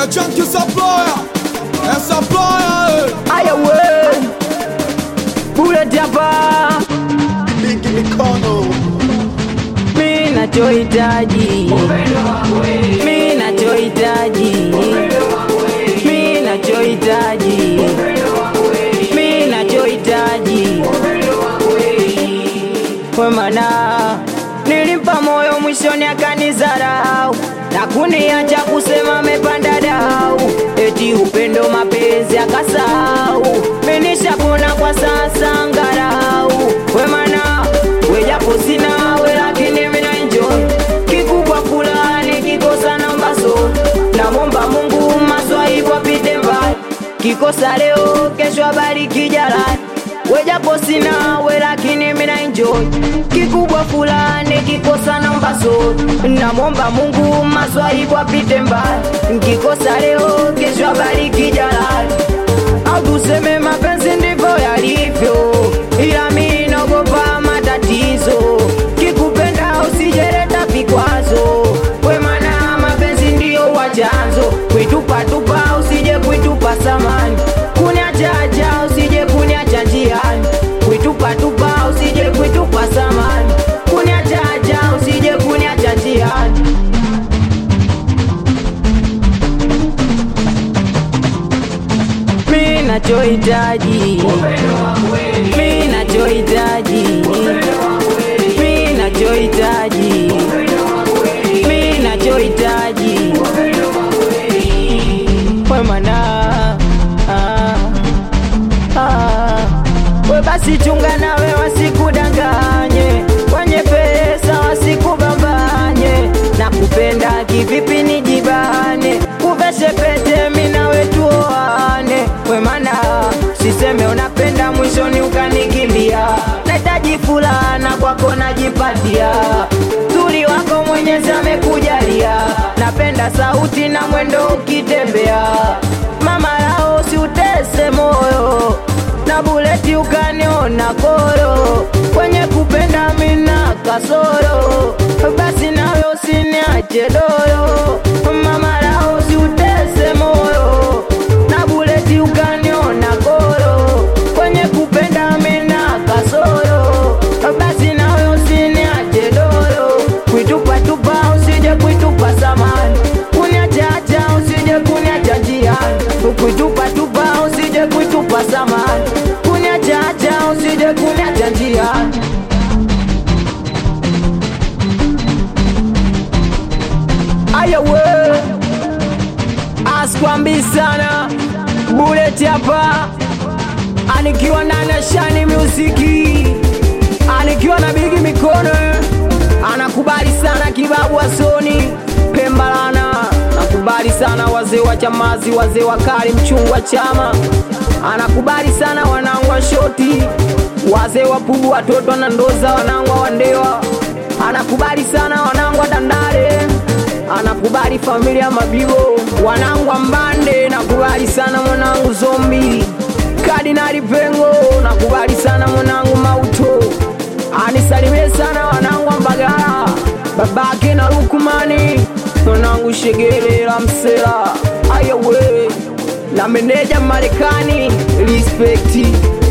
É Chunky Supplier, é Supplier, Aya we Bullet hapa Big Mikono, mi nachohitaji mi nachohitaji mi nachohitaji mi nachohitaji we mana nilimpa moyo mwishoni akanizarau na kuniacha kusema mepanda dau eti upendo mapenzi akasau minishapona kwa sasa ngarau we mana wejapo sina we lakini mina enjoy kikubwa fulani kikosa nambaso namomba mungu maswaibu apite mbali kikosa leo kesho abariki jalani wejapo sina we lakini mina enjoy kikubwa fulani kikosa namba so namomba mungu maswaibu apite mbali kikosa leo kesho abariki jalali au tuseme mapenzi ndivyo yalivyo ila mi naogopa matatizo kikupenda usijereta vikwazo we mana mapenzi ndiyo wa chanzo kuitupatupa usije kuitupa samani kuniachacha usije kuniacha njiani kuitupatupa usije kuitupa samani kuniachacha usije kuniacha njiani mi nachohitaji mi nachohitaji mi nachohitaji mi nachohitaji we mana ah, ah. we basi chunga nawe wasikudanganye wenye pesa wasikubambanye na kupenda kivipi nijibane kuveshe pete minawe tuoane we mana siseme unapenda mwishoni ukanikimbia nahitaji fulana kwako najipatia tuli wako mwenyezi amekujalia napenda sauti na mwendo ukitembea mama lao siutese moyo na buleti ukaniona koro kwenye kupenda mina kasoro basi nawe usiniache doro mama lao siutese moyo na buleti ukaniona koro kwenye kupenda mina kasoro basi nawe usiniache doro kuitupatupa usije kuitupa samani kuniachacha usije kuniacha njiani kuitupatupa usije kuitupa samani kuniachacha usije kuniacha njiani aya we askwambi sana buleti hapa anikiwa na nashani muziki anikiwa na bigi mikono anakubali sana kibabu asoni pembalana nakubali sana wazee wa chamazi wazee wa kali mchungwa chama anakubali sana wanangu wa shoti wazee wa pubu watoto na ndoza wanangu wa wandewa anakubali sana wanangu wa dandare anakubali familia mabibo wanangu wa mbande nakubali sana mwanangu zombi kadinali pengo nakubali sana mwanangu mauto anisalimie sana wanangu wa mbagala babake na lukumani mwanangu shegerera msela ayawe na meneja marekani respekti